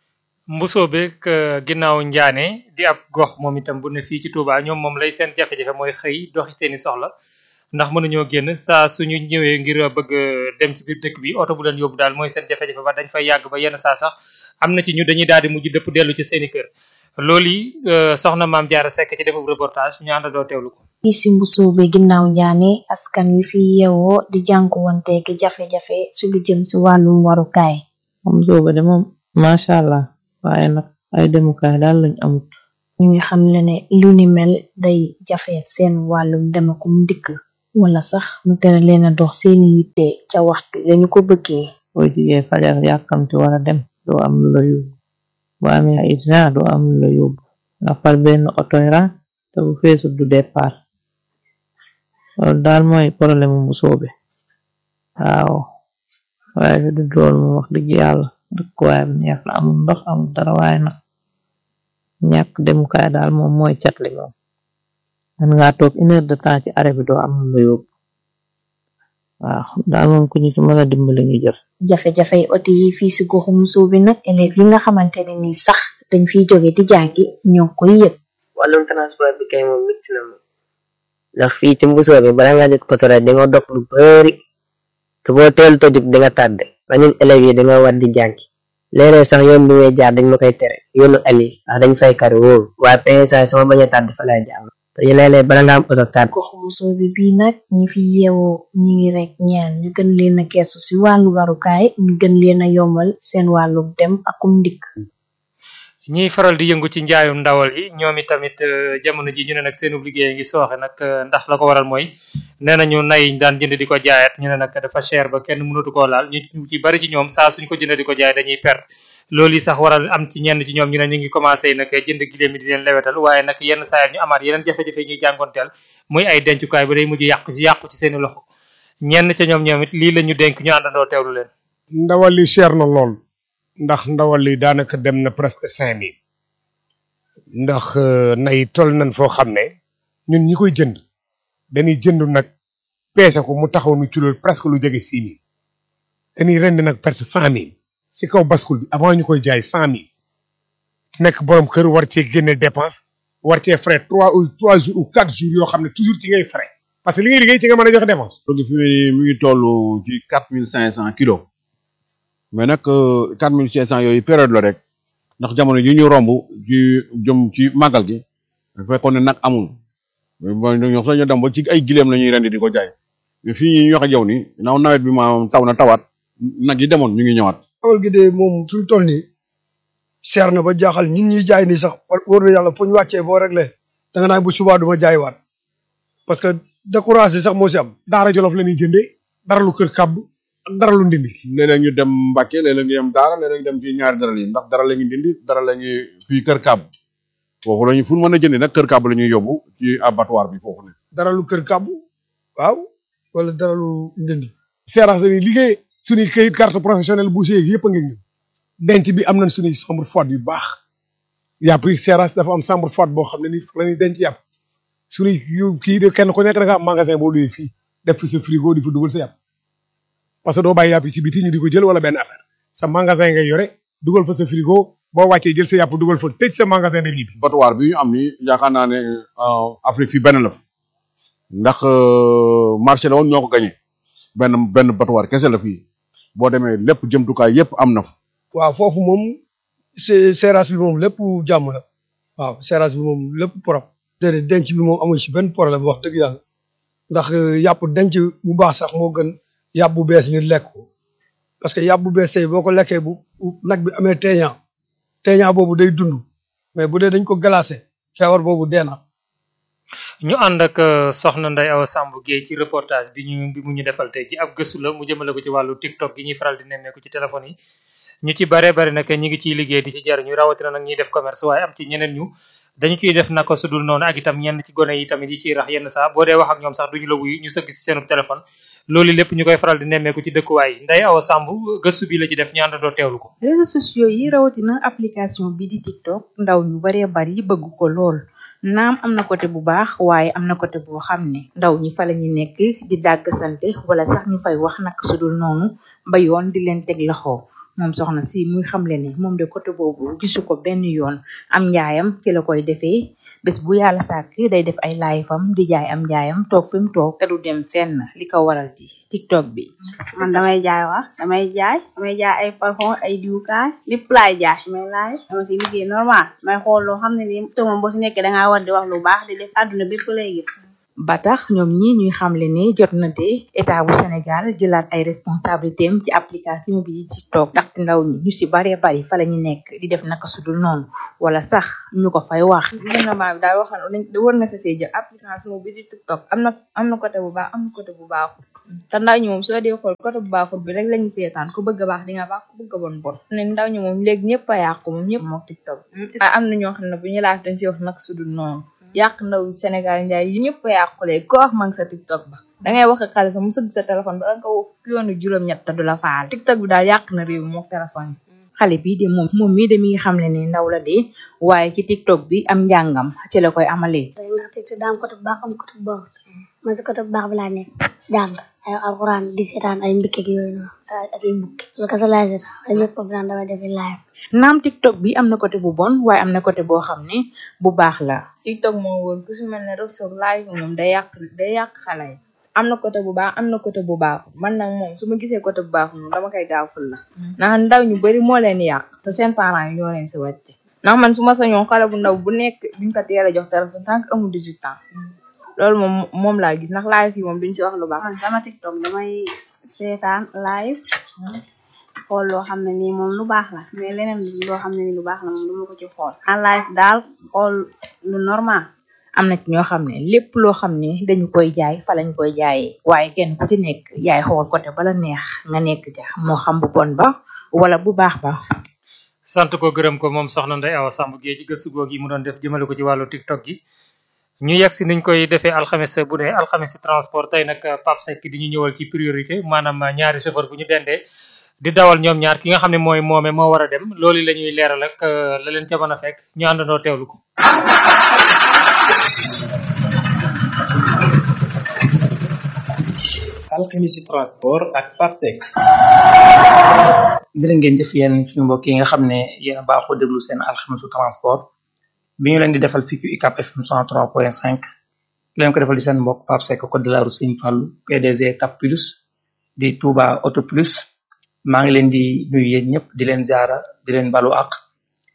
mbusoo beeg ginnaaw njaane di ab gox moom itam bu ne fii ci Touba ñoom moom lay seen jafe-jafe mooy xëy doxi seeni soxla ndax mënuñoo génn saa suñu ñëwee ngir bëgg dem ci biir dëkk bi oto bu leen yóbbu daal mooy seen jafe-jafe ba dañ fay yàgg ba yenn saa sax am na ci ñu dañuy daal di mujj dëpp dellu ci seeni kër loolu yi soxna maam Jaara Sekk ci defub reportage ñu àndandoo teewlu ko fii si mbusoo bi ginnaaw njaane askan wi fi yeewoo di jànkuwanteeg jafe-jafe si lu jëm si wàllum warukaay mbusoo ba de moom macha allah waaye nag ay demukaay daal lañ amut ñu ngi xam le ne lu ni mel day jafe seen wàllum demakum dikk wala sax mu tere leen a dox seeni yitte ca waxtu dañu ko bëggee boo jigee fajar yàkkamti wara dem doo am lu la yóbbu boo amee ay itinaa doo am lu la yóbbu nga far benn otoy ran te bu feesut du départ loolu daal mooy problème mu soobe waaw waaye fi du dool mu wax dëgg yàlla dëkkuwaay bu neex la amul ndox amul dara waaye nag ñàkk demukaay daal moom mooy catli moom man nga toog une heure de temps ci arrêt bi doo am lu la yóbbu waaw daal moom ku ñu si mën a dimbali ñu jël jafe-jafey oto yi fii si goxu musoo bi nag élèves yi nga xamante ne ni sax dañ fiy jóge di jàngi ñoo ngi koy yëg wàllum transport bi kay moom mitti na moom ndax fii ci mbusoo bi bala nga jot potore di nga dox lu bari te boo teel to jóg di nga tàdde ba ñun élèves yi dañoo war di jàngi léeg-léeg sax yoon bi ngay jaar dañ ma koy tere yoonu ali ndax dañ fay kari wóoru waaye PSA sama bañ a tàdd fa lay jaar te léeg-léeg bala nga am oto tàdd goxu musoo bi bii nag ñi fi yeewoo ñi ngi rek ñaan ñu gën leen a gestu si wàllu warukaay ñu gën leen a yombal seen wàllu dem akum ndikk ñiy faral di yëngu ci njaayum ndawal yi ñoom i tamit jamono ji ñu ne nag seenu liggéey ngi sooxe nag ndax la ko waral mooy nee nañu nay ñu daan jënd di ko jaayaat ñu ne nag dafa cher ba kenn mënatu koo laal ñu ci bari ci ñoom saa suñ ko jënd di ko jaay dañuy perte loolu yi sax waral am ci ñenn ci ñoom ñu ne ñu ngi commencé nag jënd giléem yi di leen lewetal waaye nag yenn saa ñu amaat yeneen jafe-jafe ñuy jànkonteel muy ay dencukaay ba day mujj yàqu ci yàqu ci seeni loxo ñenn ca ñoom ñoom it lii la ñu dénk ñu àndandoo teewlu leen ndawal li cher na lool ndax ndawal li daanaka dem na presque cinq mille ndax nay toll nañ foo xam ne ñun ñi koy jënd dañuy jënd nag peese ko mu taxaw nu ci loolu presque lu jege six mille dañuy rend nag perte cent mille si kaw bascule bi avant ñu koy jaay cent mille nekk borom kër war cee génne dépense war cee frais trois ou trois jours ou quatre jours yoo xam ne toujours ci ngay frais parce que li ngay liggéey ci nga mën a joxe dépense. donc fi mu ne mi ngi toll ci quatre mille cinq cent kilos mais nag quatre mille cinq cent yooyu période la rek ndax jamono yi ñu romb ci jëm ci màggal gi fekkoon ne nag amul ñoom sax ñu dem ba ci ay gileem la ñuy rendi di ko jaay mais fii ñu wax ak yow ni naaw nawet bi maanaam taw na tawaat nag yi demoon ñu ngi ñëwaat. awal gi de moom fi mu toll nii seer na ba jaaxal ñun ñuy jaay nii sax wóor na yàlla fu ñu wàccee boo réglé da nga naan bu subaa du ma jaay waat parce que découragé sax moo si am. daara jolof la ñuy jëndee dara lu kër kàbb ak dara lu ndindi. léeg-léeg ñu dem Mbacke léeg-léeg ñu dem Daara léeg-léeg ñu dem ci ñaari dara yi ndax dara la ñuy dindi dara la ñuy fii kër kàbb foofu la ñu fu ñu mën a jëndee nag kër kàbb la ñuy yóbbu ci abattoir bi foofu ne. dara lu kër kàbb waaw wala dara lu ndindi. seeraas dañuy liggéey suñuy këyit carte professionnelle bu yeeg yëpp a ngi ñun denc bi am nañ suñuy chambre froide yu baax yàpp yi seeraas dafa am chambre froide boo xam ne nii la ñuy denc yàpp suñuy kii de kenn ku nekk da nga am magasin boo luyee fii def fi sa frigo di fa dugal sa yàpp parce que doo bàyyi yàpp yi ci biti ñu di ko jël wala benn affaire sa magasin ngay yore dugal fa sa frigo boo wàccee jël sa yàpp dugal fa tëj sa magasin dem ñibbi. abattoir bi ñu am ni yaakaar naa ne Afrique fii benn la fa ndax marché la woon ñoo ko gagné benn benn abattoir kese la fii boo demee lépp jëmtukaay yépp am na fa. waaw foofu moom c'est seeraas bi moom lépp jàmm la waaw seeraas bi moom lépp propre. déedéet denc bi moom amul ci benn problème wax dëgg yàlla ndax yàpp denc bu baax sax moo gën yàpp bu bees ñu lekk ko parce que yàpp bu bees tey boo ko lekkee bu nag bi amee teeñaa teeñaa boobu day dund mais bu dee dañ ko glacé feebar boobu dee na. ñu ànd ak soxna Ndeye Awa Samb Guèye ci reportage bi ñu bi mu ñu defal tey ji ab gëstu la mu jëmale ko ci wàllu TikTok gi ñuy faral di nemmeeku ci téléphone yi ñu ci bare bari nag ñi ngi ciy liggéey di ci jariñu rawatina nag ñuy def commerce waaye am ci ñeneen ñu dañu ciy def naka su dul noonu ak itam ñenn ci gone yi tamit yi ciy rax yenn saa boo dee wax ak ñoom sax duñu la wuyu ñu sëgg ci seenu téléphone loolu lépp ñu koy faral di nemmeeku ci dëkkuwaay yi Ndeye Awa Samb gëstu bi la ci def ñu àndandoo teewlu ko. réseaux sociaux yi rawatina application bi di TikTok ndaw ñu baree bari bëgg ko lool naam am na côté bu baax waaye am na côté boo xam ne ndaw ñi fa la ñu nekk di dàgg sante wala sax ñu fay wax naka su dul noonu ba yoon di leen teg loxo. moom soxna si muy xamle ne moom de côté boobu gisu ko benn yoon am njaayam ci la koy defee bés bu yàlla sàkk day def ay live am di jaay am njaayam toog fi mu toog te du dem fenn li ko waral ci tiktok bi man damay jaay wax damay jaay damay jaay ay parfum ay diwkaay lépp laay jaay damay laay dama si liggéey normal may xool loo xam ne nii te moom boo si nekkee dangaa war di wax lu baax di def àdduna bépp lay gis ba tax ñoom ñi ñuy xamle ne jot na de état bu Sénégal jëlaat ay responsabilité am ci application bi di TikTok ndaxte ndaw ñi ñu si baree bari fa la ñu nekk di def naka sudul noonu wala sax ñu ko fay wax. gouvernement bi daal waxoon nañ war na sa see jël application bi di TikTok am na am na côté bu baax am na côté bu baaxul te ndaw ñi moom soo dee xool côté bu baaxul bi rek lañu seetaan ku bëgg a baax di nga baax ku bëgg a bon bon ne ndaw ñi moom léegi ñëpp a yàqu moom ñëpp moo TikTok waaye am na ñoo xam ne bu ñu laaj dañ si wax naka sudul noonu yàq ndaw Sénégal njaay yi ñëpp a yàqule ko wax ma ngi sa TikTok ba dangay wax ak xale sax mu sëgg sa téléphone ba danga ko woo yoonu juróom-ñett te du la faal TikTok bi daal yàq na réew mi mook téléphone yi xale bii de moom moom mii de mi ngi xam ne ne ndaw la de waaye ci TikTok bi am njàngam ci la koy amalee. TikTok daa am côté bu baax am côté bu baax man si côté bu baax bi laa nekk jàng ay alxuraan di seetaan ay mbikk yooyu noonu ak ay bukki loolu kese laay seetaan ay ñëpp daan damay def live naam TikTok bi am na côté bu bon waaye am na côté boo xam ne bu baax la. TikTok moo wóor ku su mel ne rek soog live moom day yàq day yàq xale yi am na côté bu baax am na côté bu baax man nag moom su ma gisee côté bu baax moom dama koy gaaw ful la ndax ndaw ñu bari moo leen yàq te seen parents yi ñoo leen si wàcc ndax man su ma sañoon xale bu ndaw bu nekk duñ ko teel a jox téléphone tant que amul 18 ans loolu moom moom laa gis ndax live yi moom duñ si wax lu baax man sama TikTok damay seetaan live xool loo xam ne nii moom lu baax la mais leneen loo xam ne nii lu baax la moom duma ko ci xool en live daal xool lu normal am na ci ñoo xam ne lépp loo xam ne dañu koy jaay fa lañ koy jaayee waaye kenn ku ci nekk yaay xool côté bala neex nga nekk ja moo xam bu bon ba wala bu baax ba sant ko gërëm ko moom soxna Ndeye Awa Samb Guèye ci gëstu googu yi mu doon def jëmale ko ci wàllu TikTok gi ñu yegg si niñ koy defee alxames bu ne alxames transport tey nag Pape Seck di ñu ñëwal ci priorité maanaam ñaari chauffeur bu ñu dendee di dawal ñoom ñaar ki nga xam ne mooy moome moo war a dem loolu la ñuy leeral ak la leen ca mën a fekk ñu àndandoo teewlu ko. alxemisi transport ak Pape Seck. jërë ngeen jëf yéen suñu mbokk yi nga xam ne yéen a baaxoo déglu seen alxemisu transport bi ñu leen di defal fii ci UCAP FM 103.5 leen ko defal di seen mbokk Pape Seck code de la route Serigne Fallou PDG TAP Plus di Touba Auto Plus maa ngi leen di nuyu yéen ñëpp di leen ziara di leen balu ak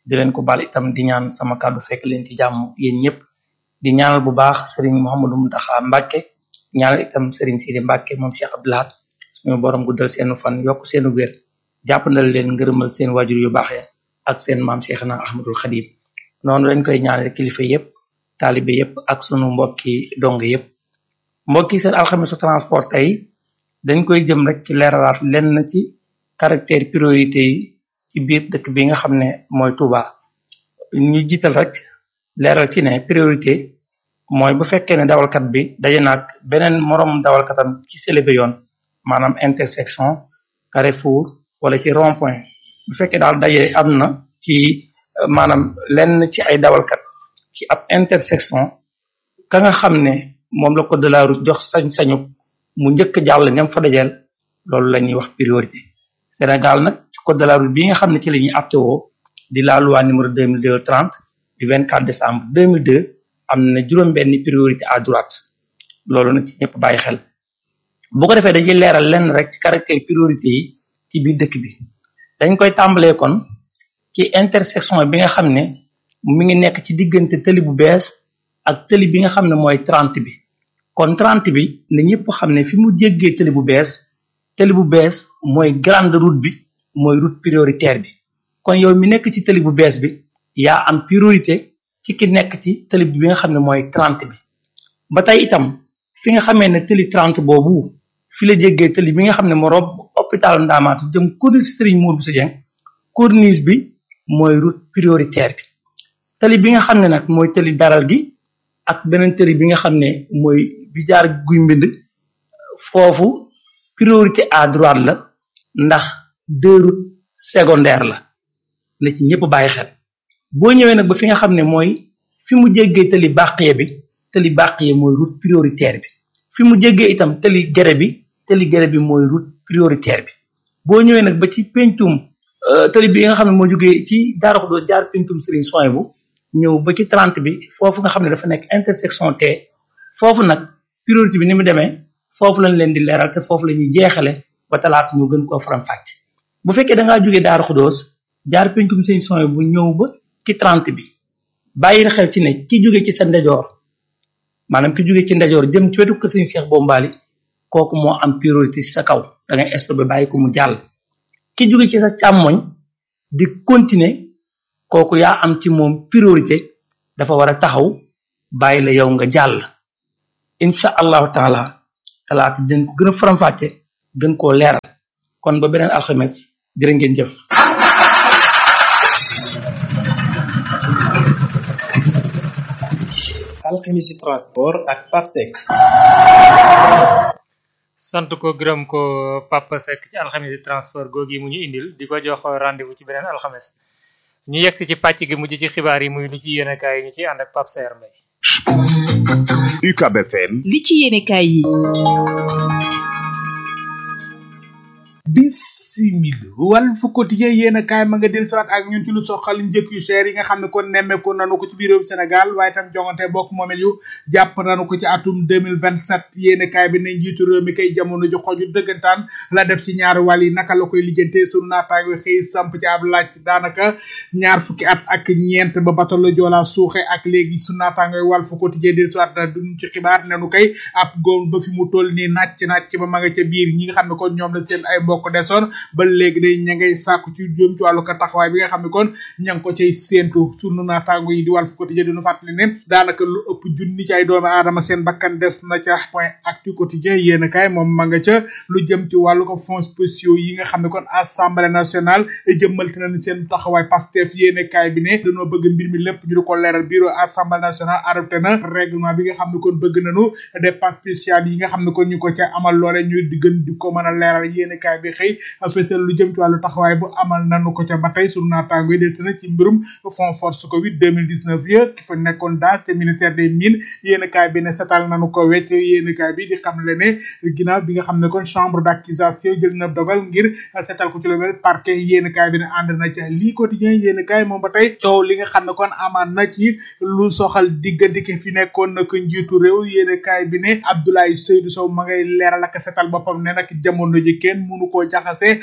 di leen ko baal itam di ñaan sama kàddu fekk leen ci jàmm yéen ñëpp di ñaanal bu baax Serigne Mouhamadou Mountakha Mbacké ñaanal itam Serigne Sidi Mbacké moom Cheikh Abdou Lahad suñu borom guddal seenu fan yokk seenu wér jàppandal leen ngërëmal seen wajur yu baax ya ak seen maam Cheikhna Ahmadul Khadim noonu lañ koy ñaanal kilifa yëpp taalibe yëpp ak sunu mbokki dong yëpp mbokki seen alxamisu transport tey dañ koy jëm rek ci leeralaat lenn ci caractère priorité yi ci biir dëkk bi nga xam ne mooy Touba ñu jiital rek leeral ci ne priorité mooy bu fekkee ne dawalkat bi daje naag beneen moroom dawalkatam ci sélébé yoon maanaam intersection carrefour wala ci rond point bu fekkee daal daje am na ci maanaam lenn ci ay dawalkat ci ab intersection ka nga xam ne moom la code de la route jox sañ-sañu mu njëkk jàll ñam fa dajeel loolu la ñuy wax priorité Sénégal nag ci code de la route bi nga xam ne ci la ñuy aptewoo di la loi numéro 2002 30 du 24 décembre 2002 am na juróom benni priorité à droite loolu nag ci ñëpp bàyyi xel bu ko defee dañuy leeral lenn rek ci caractère priorité yi ci biir dëkk bi dañ koy tàmbalee kon ci intersection bi nga xam ne mi ngi nekk ci diggante tëli bu bees ak tëli bi nga xam ne mooy 30 bi kon 30 bi na ñëpp xam ne fi mu jéggee tëli bu bees tëli bu bees mooy grande route bi mooy route prioritaire bi kon yow mi nekk ci tëli bu bees bi yaa am priorité ci ki nekk ci tëli bi nga xam ne mooy 30 bi ba tey itam fi nga xamee ne tëli 30 boobu fi la jéggee tëli bi nga xam ne moo rob hôpital Ndamaatu jëm corniche Serigne Mour Bousso Dieng corniche bi mooy route prioritaire bi tëli bi nga xam ne nag mooy tëli daral gi ak beneen tëli bi nga xam ne mooy bi jaar guy mbind foofu priorité à droite la ndax deux routes secondaires la na ci ñëpp bàyyi xel boo ñëwee nag ba fi nga xam ne mooy fi mu jéggee tëli bàqiye bi tëli bàqiye mooy route prioritaire bi fi mu jéggee itam tëli gere bi tëli gere bi mooy route prioritaire bi boo ñëwee nag ba ci pencum tëli bi nga xam ne moo jógee ci Darou Khoudoss jaar pencum Serigne Soin bu ñëw ba ci 30 bi foofu nga xam ne dafa nekk intersection T foofu nag priorité bi ni mu demee foofu lañ leen di leeral te foofu la ñuy jeexale ba talaata ñu gën koo faram fàcc bu fekkee da ngaa jógee Darou Khoudoss jaar pencum Serigne Soin bu ñëw ba ci 30 bi bàyyi xel ci ne ki jóge ci sa ndejoor maanaam ki jóge ci ndejoor jëm ci wetu kër Serigne Cheikh Bombali kooku moo am priorité ci sa kaw da ngay stoppé bàyyi ko mu jàll ki jóge ci sa càmmoñ di continuer kooku yaa am ci moom priorité dafa war a taxaw bàyyi la yow nga jàll incha allahu taala talaata dinañ ko gën a faram-fàcce gën koo leeral kon ba beneen alxames jërë ngeen jëf alxemisi transport ak papsec sant ko gërëm ko Papa Seck ci alxames transport googi mu ñu indil di ko jox rendez-vous ci beneen alxames ñu yegg si ci pàcc gi mujj ci xibaar yi muy li ci yéenekaay yi ñu ci ànd ak Pape Saer Mbaye UCAB FM li ci yéenekaay yi bisimil Walf Quotidien yéen a kaay ma nga del siwaat ak ñun ci lu soxal njëkk yu cher yi nga xam ne kon nemmeeku nanu ko ci biir réew Sénégal waaye tam jongante bokk moomel yu jàpp nanu ko ci atum 2027 yéen a kaay bi ne njiitu réew mi kay jamono ju xoju dëggantaan la def ci ñaari wàll yi naka la koy lijjante sunu naataango xëy samp ci ab laaj daanaka ñaar fukki at ak ñeent ba bato la Joola suuxe ak léegi sunu naataango Walf Quotidien del siwaat na duñ ci xibaar nenu kay ab góom ba fi mu toll nii nàcc nàcc ba ma nga ca biir ñi nga xam ne kon ñoom la seen ay mbokk desoon ba léegi day ña ngay sàkku ci jëm ci wàllu ka taxawaay bi nga xam ne kon ña ngi ko cay séentu sunu naataango yi di Walf Quotidien dinu fàttali ne daanaka lu ëpp junni ci ay doomi aadama seen bakkan des na ca point actu quotidien yéen kaay moom ma nga ca lu jëm ci wàllu ko fonds spéciaux yi nga xam ne kon assemblée nationale jëmmalte nañ seen taxawaay Pastef yéen kaay bi ne dañoo bëgg mbir mi lépp ñu di ko leeral bureau assemblée nationale adopté na règlement bi nga xam ne kon bëgg nañu dépense spéciale yi nga xam ne kon ñu ko ca amal loole ñu di gën di ko mën a leeral yéen kaay bi xëy fësal lu jëm ci wàllu taxawaay bu amal nanu ko ca ba tey sunu naataango yi des na ci mbirum fond force covid 2019 ya ki fa nekkoon daas te ministère des mines yéen kaay bi ne setal nanu ko wecc yéen kaay bi di xam le ne ginnaaw bi nga xam ne kon chambre d'accusation jël na dogal ngir setal ko ci lu mel parquet yéen kaay bi ne ànd na ca lii quotidien yéen kaay moom ba tey coow li nga xam ne kon amaan na ci lu soxal diggante ki fi nekkoon na ko njiitu réew yéen kaay bi ne Abdoulaye Seydou Sow ma ngay leeral ak setal boppam ne nag jamono ji kenn mënu koo jaxase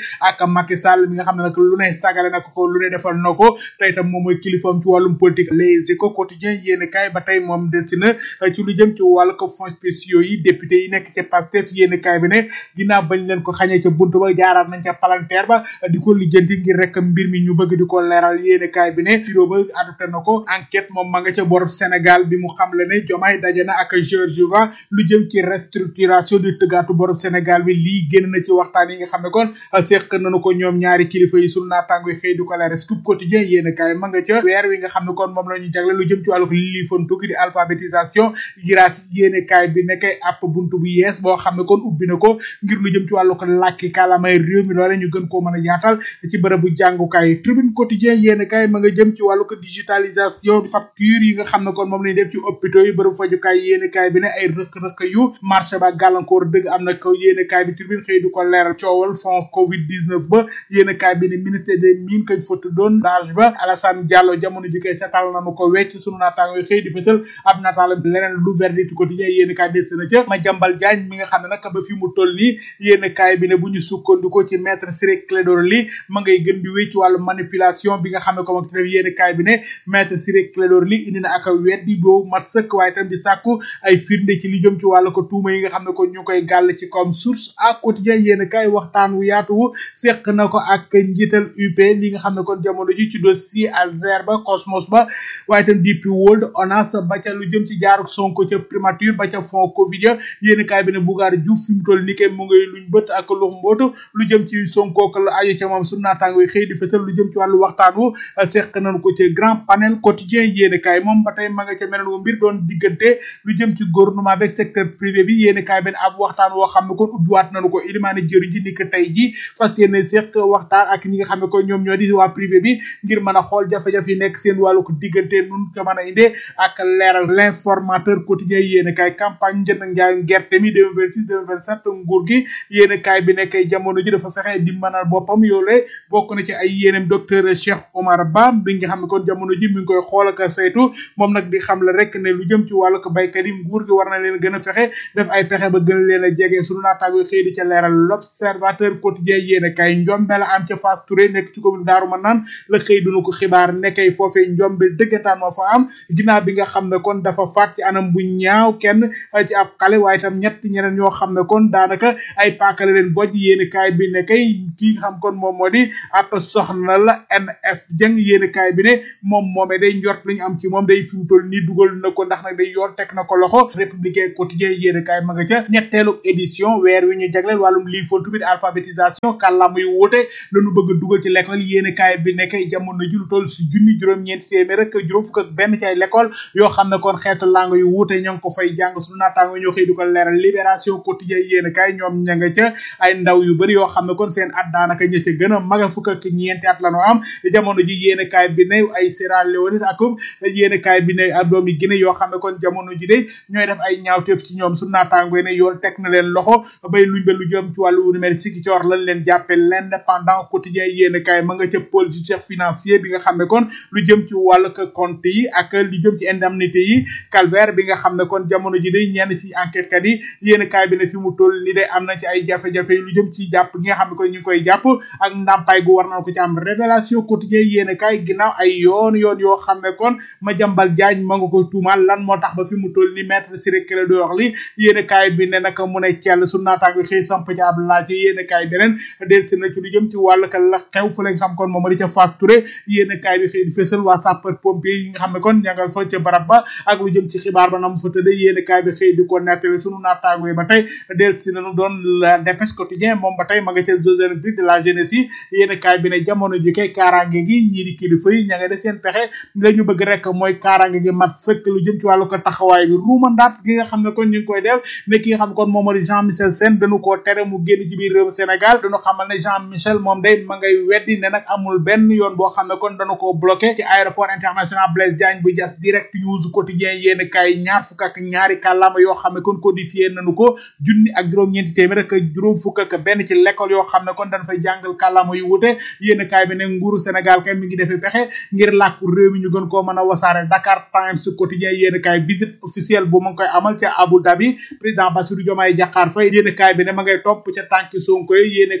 ak Macky Sall mi nga xam ne nag lu ne sagale na ko lu ne defal na ko tey itam moom mooy kilifaam ci wàllum politique les échos quotidien yéen kaay ba tey moom del si na ci lu jëm ci wàllu ko fonds spéciaux yi député yi nekk ca Pastef yéen kaay bi ne ginnaaw bañ leen ko xañee ca buntu ba jaaraat nañ ca palanteer ba di ko lijjanti ngir rek mbir mi ñu bëgg di ko leeral yéen kaay bi ne bureau ba adopté na ko enquête moom ma nga ca bor Sénégal bi mu xamle ne Diomaye daje na ak Georgieva lu jëm ci restructuration di tëggaatu borob Sénégal bi lii génn na ci waxtaan yi nga xam ne kon seq nañu ko ñoom ñaari kilifa yi sunu naataango yi xëy du ko leeral scoop quotidien yéen kaay ma nga ca weer wi nga xam ne kon moom la ñu jagle lu jëm ci wàllu lii fantu gi di alphabétisation grâce yéen kaay bi nekkay app buntu bu yees boo xam ne kon ubbi na ko ngir lu jëm ci wàllu ko làkki kàllaamay réew mi loole ñu gën koo mën a yaatal ci bërëbu jàngukaay tribune quotidien yéen kaay ma nga jëm ci wàllu ko digitalisation facture yi nga xam ne kon moom lañu def ci hôpitaux yi bërëbu fajukaay yéen kaay bi ne ay rëq-rëq yu marché ba gàllankoor dëgg am na ko yéen kaay bi tribune xëy du ko leeral coowal fond covid 19 ba yéen kaay bi ne ministère des mines kañ fa tuddoon daaj ba Alassane Diallo jamono ji koy setal nañu ko wecc sunu naataango yi xëy di fësal ab nataalam leneen lu verdict quotidien yéen kaay des na ca ma jambal Diagne mi nga xam ne nag ba fi mu toll nii yéen kaay bi ne bu ñu sukkandiko ci maître Ciré Clédor Ly ma ngay gën di wéy ci wàllu manipulation bi nga xam ne ko mag def yéen kaay bi ne maître Ciré Clédor Ly indi na ak weddi boobu mat sëkk waaye tam di sàkku ay firnde ci li jëm ci wàllu ko tuuma yi nga xam ne ko ñu koy gàll ci comme source à quotidien yéen kaay waxtaan wu yaatu wu seq na ko ak njiital UP li nga xam ne kon jamono ji ci dossier Azer ba Cosmos ba waaye tam DP World ONAS ba ca lu jëm ci jaaruk Sonko ca primature ba ca fond Covid ya yéen kaay bi ne Bougar Diouf fi mu toll ni kay mu ngay luñ bët ak lu mbootu lu jëm ci Sonko ak lu aju ca moom su naataango yi xëy di fësal lu jëm ci wàllu waxtaan wu seq nañu ko ci grand panel quotidien yéen kaay moom ba tey ma nga ca meneen wu mbir doon diggante lu jëm ci gouvernement beeg secteur privé bi yéen kaay bi ne ab waxtaan woo xam ne kon ubbiwaat nañu ko ilimaane jëriñ ji ni ko tey ji fas yéene seq waxtaan ak ñi nga xam ne ko ñoom ñoo di waa privé bi ngir mën a xool jafe-jafe yi nekk seen wàllu ko diggante nun ko mën a indee ak leeral l'informateur quotidien yéen kaay campagne njënd ak njaayum gerte mi 2026 2027 nguur gi yéen kaay bi nekk jamono ji dafa fexe di mënal boppam yoole bokk na ci ay yéenam docteur Cheikh Omar Ba bi nga xam ne kon jamono ji mi ngi koy xool ak saytu moom nag di xam la rek ne lu jëm ci wàllu ko baykat yi nguur gi war na leen gën a fexe def ay pexe ba gën leen a jege sunu naataango xëy di ca leeral l'observateur quotidien yéen kaay njombe la am ca Fass Touré nekk ci commune Daaru Manaan la xëy dunu ko xibaar nekkay foofee njombe dëggantaan moo fa am ginnaaw bi nga xam ne kon dafa faat ci anam bu ñaaw kenn ci ab xale waaye tam ñett ñeneen ñoo xam ne kon daanaka ay paakale leen boj yéen kaay bi ne kay kii nga xam kon moom moo di ab soxna la NF jëng yéen kaay bi ne moom moomee day njort li ñu am ci moom day fi mu toll nii dugal na ko ndax nag day yoon teg na ko loxo républicain quotidien yéen kaay ma nga ca ñetteelu édition weer wi ñu jagleel wàllum lii fontu bi alphabétisation kàllaama yu wuute lañu bëgg a dugal ci l'école yéen kaay bi nekk jamono ji lu toll si junni juróom-ñeenti téeméer rek juróom fukk ak benn ci ay l'école yoo xam ne kon xeetu langue yu wuute ñoo ngi ko fay jàng suñu naataango ñoo xëy du ko leeral libération quotidien yéen kaay ñoom ña nga ca ay ndaw yu bëri yoo xam ne kon seen at daanaka ña ca gën a maga fukk ak ñeenti at la ñu am jamono ji yéen kaay bi ne ay Sierra Leone ak yéen kaay bi ne ay doomi Guinée yoo xam ne kon jamono ji de ñooy def ay ñaawteef ci ñoom suñu naataango ne yoon teg na leen loxo bay luñ ba lu jëm ci wàllu numérique si ki coor lañ leen jàppe l'indépendant quotidien yéen kaay ma nga ca pôle judiciaire financier bi nga xam ne kon lu jëm ci wàllu compte yi ak lu jëm ci indemnité yi calvaire bi nga xam ne kon jamono ji day ñenn ci enquête kat yi yéen kaay bi ne fi mu toll ni day am na ci ay jafe-jafe lu jëm ci jàpp gi nga xam ne kon ñu ngi koy jàpp ak ndàmpaay gu war na ko ci am révélation quotidien yéen kaay ginnaaw ay yoon yoon yoo xam ne kon ma jambal jaañ ma nga koy tuumaal lan moo tax ba fi mu toll ni maître Ciré Clédor Ly yéen kaay bi ne naka mu ne cell su naataango xëy samp ci ab laaj yéen kaay beneen del si na ci lu jëm ci wàllu ka la xew fa lañ xam kon moom di ca Fass Touré yéen kaay bi xëy di fësal waa sapeur pompier yi nga xam ne kon ña nga fa ca barab ba ak lu jëm ci xibaar ba na mu fa tëdde yéen kaay bi xëy di ko nettali sunu naataango yi ba tey del si nañu doon la dépêche quotidien moom ba tey ma nga ca jeux olympiques de la jeunesse yi yéen kaay bi ne jamono ji kay kaaraange gi ñii di kilifa yi ña nga def seen pexe la ñu bëgg rek mooy kaaraange gi mat sëkk lu jëm ci wàllu ko taxawaay bi ruumandaat gi nga xam ne kon ñu ngi koy def ne ki nga xam kon moom moo di Jean Michel Sène dañu koo tere mu génn ci biir réew Sénégal dañu xamal ne Jean Michel moom day ma ngay weddi ne nag amul benn yoon boo xam ne kon dañu koo bloqué ci aéroport international Blaise Diagne bu jas direct news quotidien yéen kaay ñaar fukk ak ñaari kàllaama yoo xam ne kon codifié nañu ko junni ak juróom-ñeenti téeméer ak juróom fukk ak benn ci l'école yoo xam ne kon dañ fay jàngal kàllaama yu wute yéen kaay bi ne nguuru Sénégal kay mi ngi defee pexe ngir làkku réew mi ñu gën koo mën a wasaare Dakar Times quotidien yéen kaay visite officielle bu ma ngi koy amal ca Abu Dhabi président Bassirou Diomaye Diakhar Faye yéen kaay bi ne ma ngay topp ca tànki Sonko yi yéen kaay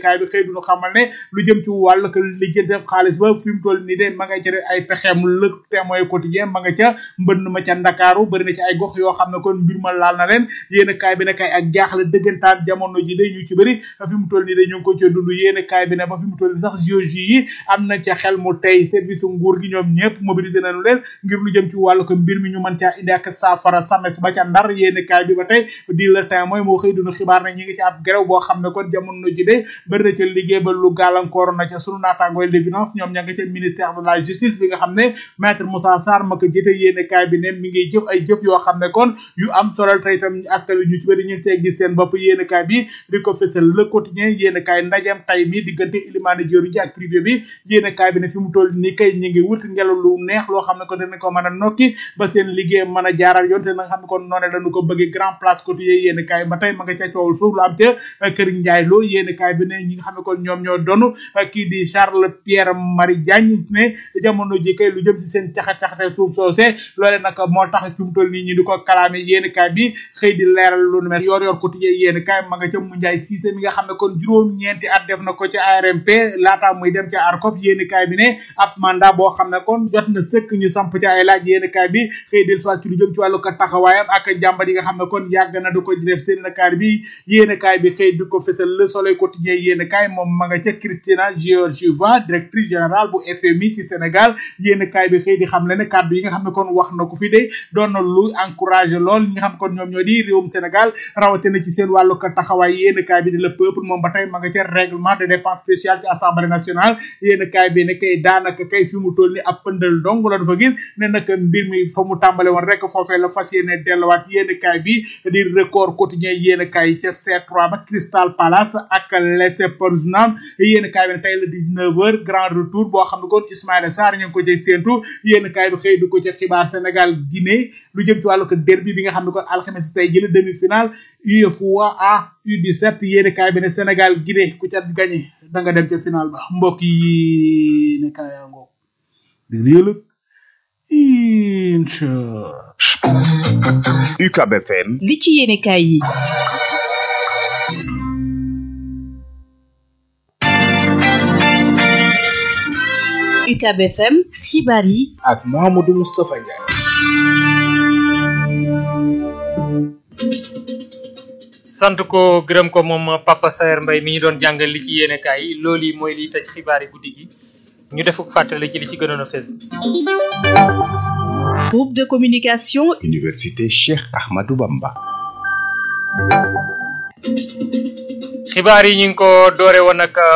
kaay bi xëy duñu xamal ne lu jëm ci wàll que lijjante xaalis ba fi mu toll nii de ma nga ca ay pexeem le témoin quotidien ma nga ca mbënn ma ca ndakaaru bëri na ci ay gox yoo xam ne kon mbir ma laal na leen yéen kaay bi ne kay ak jaaxle dëggantaan jamono ji de ñu ci bëri fi mu toll nii de ñu ngi ko ca dund yéen kaay bi ne ba fi mu toll nii sax JOJ yi am nañ ca xel mu tey service nguur gi ñoom ñëpp mobilisé nañu leen ngir lu jëm ci wàllu ko mbir mi ñu mën caa indi ak saafara sames ba ca ndar yéen kaay bi ba tey di le temps mooy moo xëy dunu xibaar ne ñi ngi ci ab grève boo xam ne kon jamono ji de bëri na ca liggéey ba lu gàllankoor na ca sunu naataangooy l'évidence ñoom ña nga ca ministère de la justice bi nga xam ne maître Moussa Sarr ma ko jiite yéen kaay bi ne mi ngi jëf ay jëf yoo xam ne kon yu am solo tey itam askan wi ñu ci bëri ñu ngi see gis seen bopp yéen kaay bi di ko fësal le quotidien yéen kaay ndajem tay mi diggante ilimaane jëru ji ak privé bi yéen kaay bi ne fi mu toll ni kay ñi ngi wut ngelaw lu neex loo xam ne ko dinañ ko mën a nokki ba seen liggéey mën a jaaral yoon te na nga xam ne kon noone dañu ko bëggee grand place quotidien yéen kaay ba tey ma nga ca coowul suuf lu am ca kër Njaay loo yéen kaay bi ne ñi nga xam ne kon ñoom ñoo donu kii di Charles Pierre Marie Diagne ne jamono ji kay lu jëm ci seen caxa-caxate suuf soosé loole nag moo tax fi mu toll nii ñu di ko kalaame yéen kaay bi xëy di leeral lu nu mel yor yor quotidien yéen kaay ma nga ca mu Njaay Cissé mi nga xam ne kon juróom ñeenti at def na ko ca ARMP laata muy dem ca ARCOP yéen kaay bi ne ab mandat boo xam ne kon jot na sëkk ñu samp ci ay laaj yéen kaay bi xëy del soit ci lu jëm ci wàllu ko taxawaayam ak jàmbat yi nga xam ne kon yàgg na du ko def seen kaay bi yéen kaay bi xëy di ko fësal le soleil quotidien yéen kaay moom ma nga ca Christina Georgieva directrice générale bu FMI ci Sénégal yéen kaay bi xëy di xam le ne kàddu yi nga xam ne kon wax na ko fi de doon na lu encouragé lool ñi nga xam ne kon ñoom ñoo di réewum Sénégal rawatina ci seen wàllu ko taxawaay yéen kaay bi di le peuple moom ba tey ma nga ca règlement de dépense spéciale ci assemblée nationale yéen kaay bi ne kay daanaka kay fi mu toll ni ab pëndal dong la dafa gis ne nag mbir mi fa mu tàmbale woon rek foofee la fas yéene delluwaat yéen kaay bi di record quotidien yéen kaay ca C3 ba Crystal Palace ak Leverkusen yéen kaay bi ne tey la 19 heures grand retour boo xam ne kon Ismaïla Sarr ñu ngi ko cay séentu yéen kaay bi xëy du ko ca xibaar Sénégal Guinée lu jëm ci wàllu ko derby bi nga xam ne kon alxames tey jële demi finale UEFA U17 yéen kaay bi ne Sénégal Guinée ku ca gagné da nga dem ca final ba mbokk yi ne kaaya ngoo di réelëg incha UCAB FM li ci yéene kaay yi UCAB FM xibaar yi ak Mahamadou Moustapha Ndiaye sant ko gërëm ko moom Papa Saer Mbaye mi ñu doon jàngal li ci yéene kaay yi loolu yi mooy liy tëj xibaar yi guddi gi ñu defuk fàttali ci li ci gënoon a fees groupe de communication Université Cheikh Ahmadou Bamba xibaar yi ñu ngi ko doore woon ak